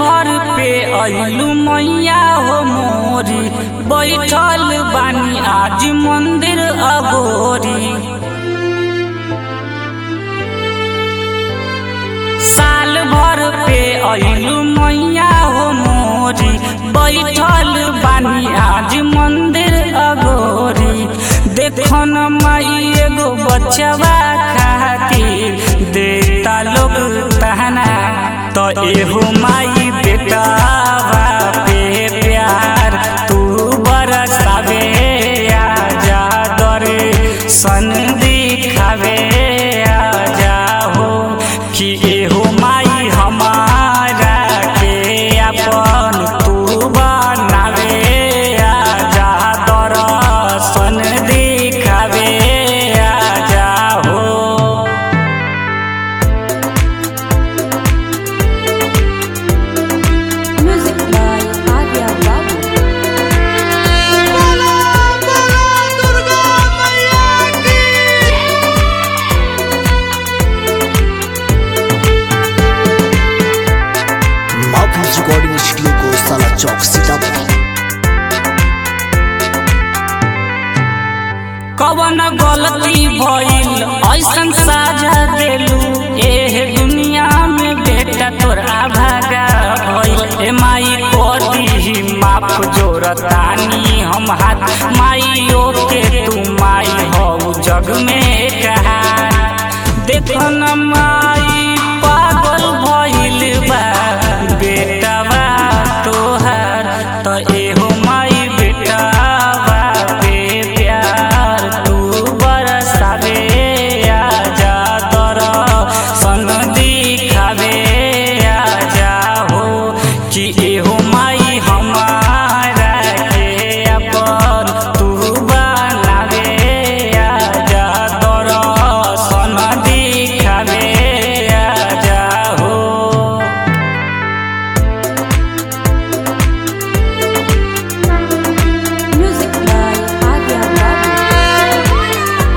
भर पे अइलू मैया हो मोरी बैठल बानी आज मंदिर अगोरी साल भर पे अइलू मैया हो मोरी बैठल बानी आज मंदिर अगोरी देखो न माई एगो बचवा खातिर देता लोग तहना तो एहो माई बेटावा पे प्यार तू बरसावे आजा दरे सन दिखावे आजा हो कि एहो माई हमारा के अपन तू बनावे आजा दर्शन दिखावे आजा हो Music by Adya Babu. बोलो बोलो दुर्गा मैया की Mouthpiece Recording Studio को साला चौक सीतापुर कवन गलती भइल ऐसन साझा देलू एह दुनिया में बेटा तोरा भागा भइल ए माई कोदी माफ जोरतानी हम हाथ माइयो के तू माई हो जग में कहा देखो न माई पागल भइल बा बेटावा तोहार त एहो माई बेटावा पे प्यार तू बरसावे आजा दर सन दिखावे आजा हो कि एहो माई हमारा के अपन तू बनावे आजा दर सन दिखावे आजा हो Music by Adya Babu.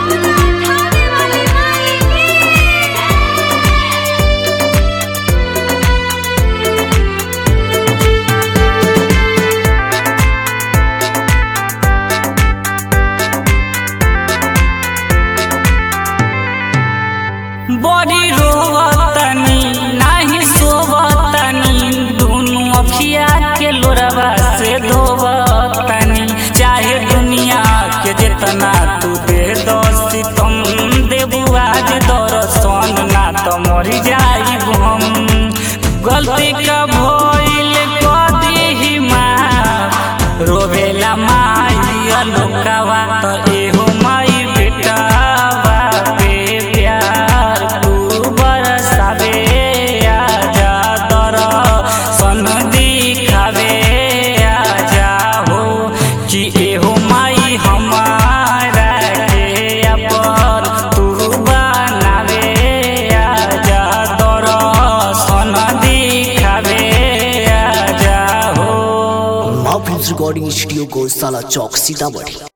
बड़ी रोवतनी नाही सोवतनी दुनु अखिया के लोरवा से धोवतनी चाहे दुनिया के जितना तू दे दोस्ती तुम देबू आज दर्शन ना तो मरी जाई हम गलती का भइल कदी माँ रोवेला माई अलोकावा त एहो माई बेटावा पे प्यार तू बरसावे आजा दर सन दिखावे आजा हो कि एहो माई हमारा के अपन तू बनावे आजा दर सन दिखावे आजा हो Mouthpiece Recording Studio को साला चौक सीतापुर